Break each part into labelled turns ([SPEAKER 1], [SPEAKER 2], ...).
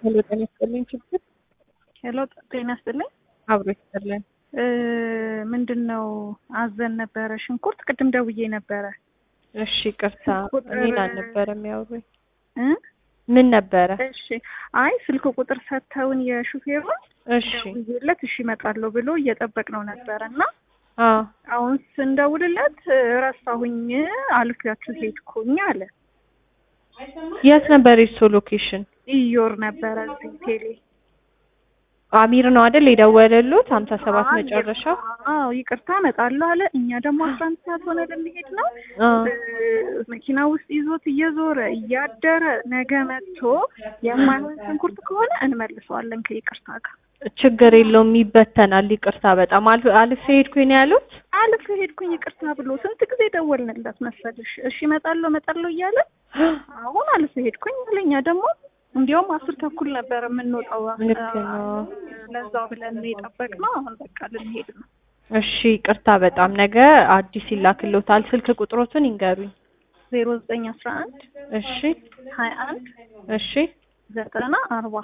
[SPEAKER 1] ሄሎ ጤና ይስጥልኝ ችግር
[SPEAKER 2] ሄሎ ጤና ይስጥልኝ።
[SPEAKER 1] አብሮ ይስጥልን።
[SPEAKER 2] ምንድን ነው አዘን ነበረ ሽንኩርት ቅድም ደውዬ ነበረ
[SPEAKER 1] እሺ ቅርታ
[SPEAKER 2] ቁጥር-
[SPEAKER 1] እኔን አልነበረም ያወሩኝ።
[SPEAKER 2] እ
[SPEAKER 1] ምን ነበረ?
[SPEAKER 2] እሺ አይ ስልክ ቁጥር ሰጥተውን የሹፌሩን
[SPEAKER 1] እሺ
[SPEAKER 2] ደውዬለት እሺ እመጣለሁ ብሎ እየጠበቅነው ነበረ እና
[SPEAKER 1] አዎ
[SPEAKER 2] አሁን ስንደውልለት ረሳሁኝ አልፌያችሁ ሄድኩኝ አለ።
[SPEAKER 1] የት ነበር የሱ ሎኬሽን?
[SPEAKER 2] ኢዮር ነበረ እዚህ ቴሌ
[SPEAKER 1] አሚር ነው አይደል የደወለሉት? ሀምሳ ሰባት መጨረሻው።
[SPEAKER 2] አዎ ይቅርታ እመጣለሁ አለ። እኛ ደግሞ አስራ አንድ ሰዓት ሆነ ልንሄድ ነው
[SPEAKER 1] አዎ
[SPEAKER 2] መኪና ውስጥ ይዞት እየዞረ እያደረ ነገ መጥቶ የማይሆን ሽንኩርት ከሆነ እንመልሰዋለን ከይቅርታ ጋር።
[SPEAKER 1] ችግር የለውም ይበተናል። ይቅርታ በጣም አልፍ አልፌ ሄድኩኝ ነው ያሉት።
[SPEAKER 2] አልፍ ሄድኩኝ ይቅርታ ብሎ ስንት ጊዜ ደወልንለት መሰልሽ? እሺ እመጣለሁ እመጣለሁ እያለ አሁን አልፍ ሄድኩኝ አለ። እኛ ደግሞ እንዲያውም አስር ተኩል ነበር የምንወጣው
[SPEAKER 1] ልክ ነው።
[SPEAKER 2] ለዛው ብለን ነው የጠበቅነው። አሁን በቃ ልንሄድ ነው።
[SPEAKER 1] እሺ ይቅርታ በጣም ነገ አዲስ ይላክልዎታል። ስልክ ቁጥሮትን ይንገሩኝ።
[SPEAKER 2] ዜሮ ዘጠኝ አስራ አንድ
[SPEAKER 1] እሺ
[SPEAKER 2] ሀያ አንድ
[SPEAKER 1] እሺ
[SPEAKER 2] ዘጠና አርባ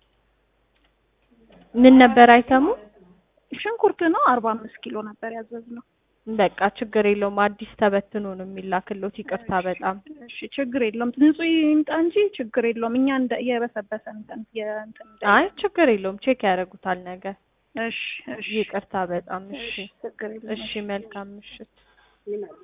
[SPEAKER 1] ምን ነበር አይተሙ?
[SPEAKER 2] ሽንኩርት ነው አርባ አምስት ኪሎ ነበር ያዘዝነው።
[SPEAKER 1] በቃ ችግር የለውም አዲስ ተበትኖ ነው የሚላክልዎት። ይቅርታ በጣም
[SPEAKER 2] እሺ ችግር የለውም ንጹህ ይምጣ እንጂ ችግር የለውም። እኛ እንደ የበሰበሰ እንትን የእንትን እንደ-
[SPEAKER 1] አይ ችግር የለውም ቼክ ያደርጉታል ነገ።
[SPEAKER 2] እሺ እሺ
[SPEAKER 1] ይቅርታ በጣም እሺ
[SPEAKER 2] ችግር የለውም።
[SPEAKER 1] እሺ መልካም ምሽት።